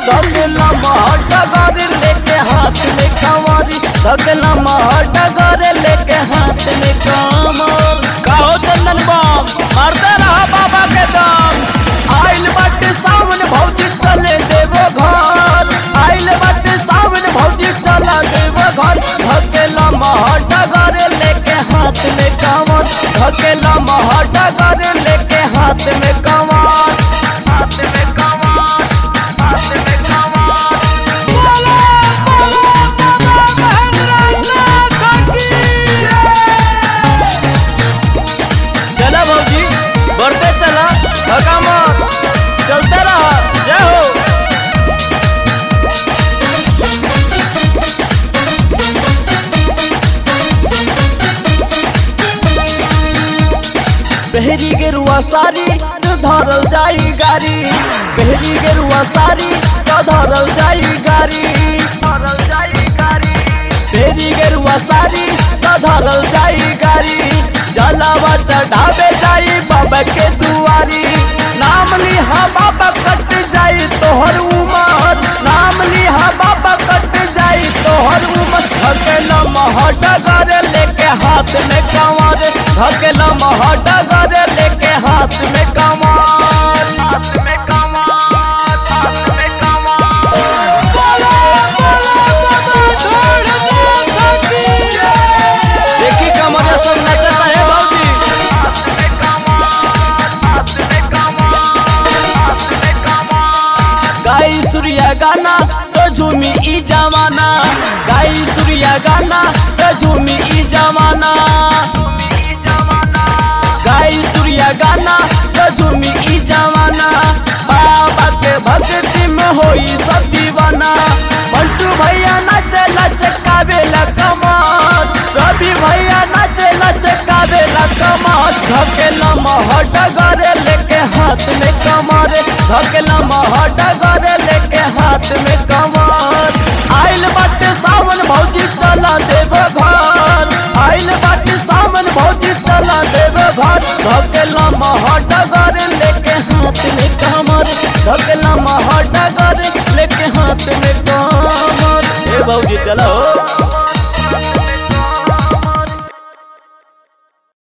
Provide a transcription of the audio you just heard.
धकेला महटगर लेके हाथ में कंवरी धकेला महटगर लेके हाथ में कमर कहो चंदन बम मारते रहा बाबा के दम आइल बाटे सावन भौजी चले देवो घर आइल बाटे सावन भौजी चला देवो घर धकेला महटगर लेके हाथ में कंवर धकेला महटगर लेके हाथ में कंवर हाथ में कंवर हाथ में कंवर बोला बोला बाबा महेंद्रनाथ की चला भौजी बढ़ते चला थका मत चलते रहा जय हो पहरी गेरुआ सारी तो धरल जाई गाड़ी पहरी गेरुआ सारी तो धरल जाई गाड़ी धरल जाई गाड़ी पहरी गेरुआ सारी तो धरल जाई गाड़ी जलावा चढ़ावे जाई बाबा के दुआरी नाम लिहा बाबा कट जाई तोहर उमर नाम लिहा बाबा कट जाई तोहर उमर धकेला महडगर लेके हाथ में कंवर धकेला महडगर लेके हाथ में कंवर हाथ में कंवर हाथ में कंवर बोलो बोलो बाबा ढोल देखी कमरिया सब नचता है भौजी हाथ में कंवर हाथ में कंवर हाथ में कंवर गाई सूर्या गाना तो झूमी ई जमाना गाई सूर्या गाना तो झूमी ई जमाना गाई सूर्या गाना तो झूमी ई जमाना बाबा के भक्ति में होई सब दीवाना पलटू भैया नाचे लचकावे ला कमाल रवि भैया नाचे लचकावे ला कमाल धकेला महडगर लेके हाथ में कमर धकेला महडगर लेके हाथ में कमर आइल बाटे सावन भौजी चला देव घर आइल बाटे सावन भौजी चला देव घर धकेला महडगर लेके हाथ में कमर धकेला महडगर लेके हाथ में कमर ए भौजी चलो